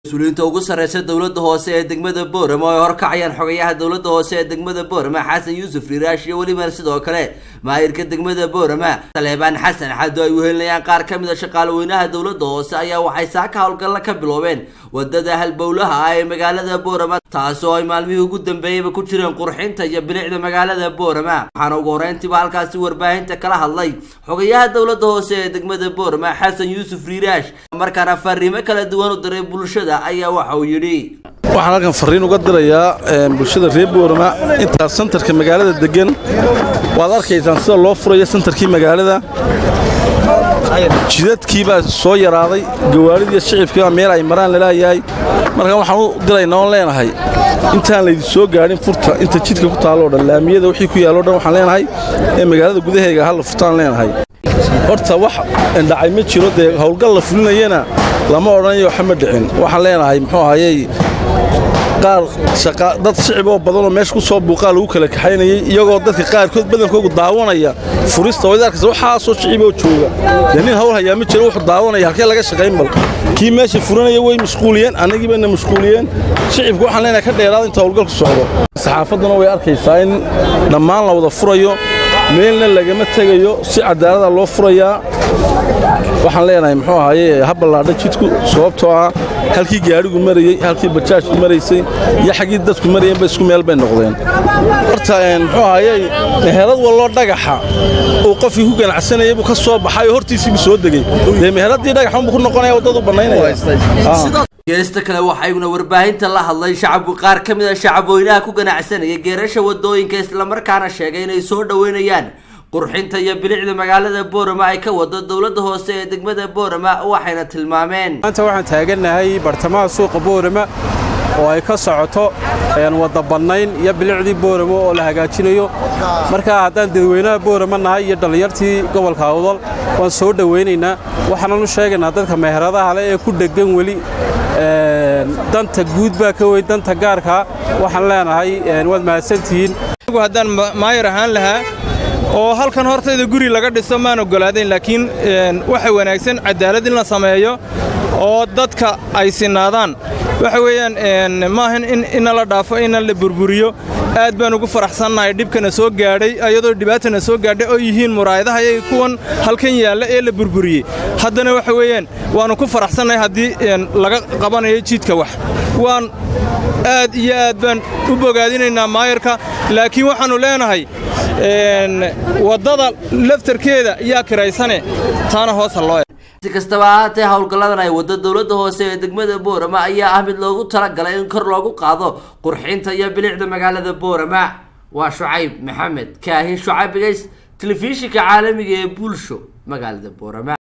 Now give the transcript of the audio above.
mas-uuliyiinta ugu sarreysa dowladda hoose ee degmada boorama oo ay horkacayaan xogayaha dowladda hoose ee degmada boorama xasan yuusuf riiraash iyo weliba sidoo kale maayirka degmada boorama saleebaan xasan xado ay wehelinayaan qaar ka mid a shaqaalaweynaha dowladda hoose ayaa waxay saaka howlgalla ka biloobeen wadada halbowlaha ah ee magaalada boorama taasoo ay maalmihii ugu dambeeyeyba ku jireen qurxinta iyo bilicda magaalada boorama waxaana ugu horreyntiiba halkaasi warbaahinta kala hadlay xogayaha dowladda hoose ee degmada boorama xasan yuusuf riiraash markaana fariimo kala duwan u diray bulshada ayaa waxa uu yidhi waxaan halkan fariin uga dirayaa bulshada reer boorama intaas santarka magaalada degan waad arkaysaan sida loo furayo santarkii magaalada jidadkii baa soo yaraaday gawaaridii shicibkiibaa meel ay maraan laleeyahay marka waxaan u diraynaa oon leenahay intaan laydin soo gaadhin furta inta jidka ku taalloo dhan laamiyada wixii ku yaalloo dhan waxaan leenahay ee magaalada gudaheega halla furtaan leenahay horta wax dhacay ma jiro dee howlgal la fulinayana lama odhanayo waxa ma dhicin waxaan leenahay muxuu ahayey qaar dad shicib oo badanoo meesha ku soo buuqaa lagu kala kaxaynayay iyagoo dadka qaarkood badankoogu daawanaya furista wayd arkaysa waxaasoo shiciboo jooga dee nin hawl hayaa ma jiro wuxuu daawanaya halkee laga shaqayn bal kii meesha furanaya way mashquuliyeen annagii bayna mashquuliyeen shicibku waxaan leenahay ka dheeraada inta howlgalku socdo saxaafadduna way arkaysaa in dhammaan la wada furayo meelna lagama tegayo si cadaalada loo furayaa waxaan leenahay muxuu ahaye ha ballaadha jidku sababtoo ah halkii gaadhigu marayey halkii bajaajku maraysay iyo xaggii dadku marayeenba isku meel bay noqdeen horta muxuu ahaye meherad walloo dhagaxa uu qofkii ku ganacsanayay buu ka soo baxay oo hortiisiibuu soo degey dee meheraddii dhagaxunbuu ku noqonaya waddadu bannaynaya geesta kale waxaa iguna warbaahinta la hadlay shacabku qaar ka mid a shacabweynaha ku ganacsanaya geerasha wadooyinka islamarkaana sheegay inay soo dhoweynayaan qurxinta iyo bilicda magaalada boorama ay ka wado dowladda hoose ee degmada boorama waxayna tilmaameen maanta waxaan taagannahay bartamaha suuqa boorama oo ay ka socoto wadda bannayn iyo bilicdii boorama oo la hagaajinayo markaa haddaan dadweynaha boorama nahay iyo dhallinyartii gobolka awdal waan soo dhowaynaynaa waxaanan u sheegaynaa dadka meheradaha le ee ku dheggan weli danta guud baa ka weyn danta gaarkaa waxaan leenahay waad mahadsantihiin haddaan maayar ahaan lahaa oo halkan hortayda guri laga dhiso maan oggolaadayn laakiin waxa wanaagsan cadaalad in la sameeyo oo dadka ay sinaadaan waxa weeyaan maahan inna la dhaafo inna la burburiyo aad baan ugu faraxsannahay dhibkana soo gaadhay ayadoo dhibaatana soo gaadhay oo yihiin muraayadaha iyaga kuwan halkan yaalla ee la burburiyey haddana waxa weeyaan waannu ku faraxsannahay haddii laga qabanayo jidka wax waan aad iyo aad baan u bogaadinaynaa maayarka laakiin waxaannu leenahay waddada laftarkeeda yaa kiraysane taana hoosa loo si kastaba ahaatee howlgalladan ay waddo dowladda hoose ee degmada boorama ayaa ah mid loogu talagalay in kor loogu qaado qurxinta iyo bilicda magaalada boorama waa shucayb maxamed kaahin shucayb bigays telefishinka caalamiga ee bulsho magaalada boorama